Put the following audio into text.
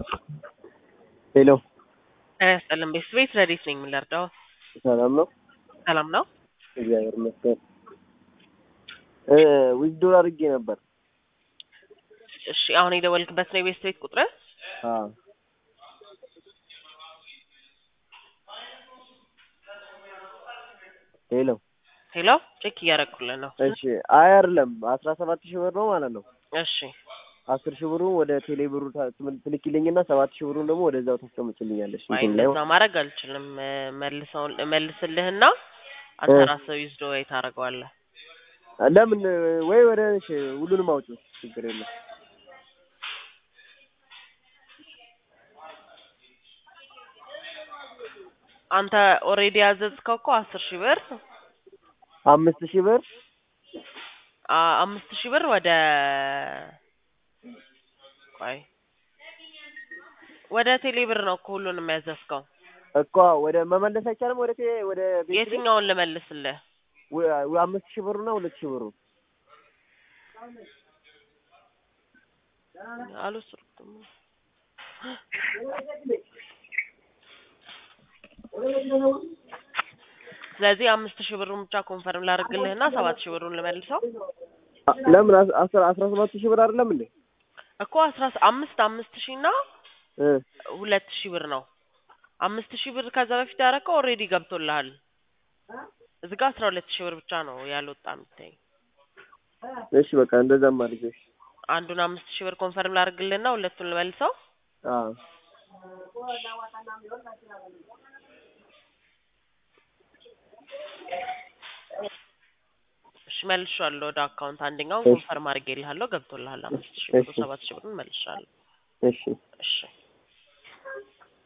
ሄሎ ጤና ይስጥልን ቤት ረዲት ነኝ የምንረዳው ሰላም ነው? ሰላም ነው እግዚአብሔር ይመስገን። ዊዝዶር አድርጌ ነበር። እሺ አሁን የደወልክበት ነው የቤት ቤት ቁጥር አዎ ሄሎ ሄሎ ቼክ እያደረኩልን ነው እሺ አይ አይደለም አስራ ሰባት ሺህ ብር ነው ማለት ነው። እሺ አስር ሺህ ብሩን ወደ ቴሌ ብሩ ታ- ትም- ትልኪልኝና ሰባት ሺህ ብሩን ደግሞ ወደዛው ታስቀምጭልኛለሽ። አይ እንትን ላይ እንደዛ ማድረግ አልችልም እ፣ መልሰውን እመልስልህና አንተ እ። ራስህ ዊዝዶ ወይ ታደርገዋለህ ለምን ወይ ወደ እሺ ሁሉንም አውጪ ችግር የለም። አንተ ኦልሬዲ ያዘዝከው እኮ አስር ሺህ ብር አምስት ሺህ ብር አ- አምስት ሺህ ብር ወደ ቆይ ወደ ቴሌ ብር ነው እኮ ሁሉንም ያዘዝከው እኮ ወደ መመለስ አይቻልም። ወደ ቴ- ወደ ቤት ቤት የትኛውን ልመልስልህ ወ- ወ- አምስት ሺህ ብሩና ሁለት ሺህ ብሩ አልወሰድኩም ስለዚህ አምስት ሺህ ብሩን ብቻ ኮንፈርም ላድርግልህና ሰባት ሺህ ብሩን ልመልሰው አ- ለምን አስ- አስራ አስራ ሰባት ሺህ ብር አይደለም እንዴ? እኮ አስራ ስ- አምስት አምስት ሺህ እና እ ሁለት ሺህ ብር ነው አምስት ሺህ ብር ከዛ በፊት ያደረገው ኦልሬዲ ገብቶልሃል እዚህ ጋር አስራ ሁለት ሺህ ብር ብቻ ነው ያልወጣ የሚታይ እሺ በቃ እንደዛም አድርጌ እሺ። አንዱን አምስት ሺህ ብር ኮንፈርም ላድርግልህና ሁለቱን ልመልሰው አዎ እሺ መልሼዋለሁ ወደ አካውንት አንደኛውን እሺ። ኮንፈርም አድርጌልሃለሁ ገብቶልሃል አምስት ሺህ ብሩ እሺ። ሰባት ሺህ ብሩን መልሼዋለሁ እሺ እሺ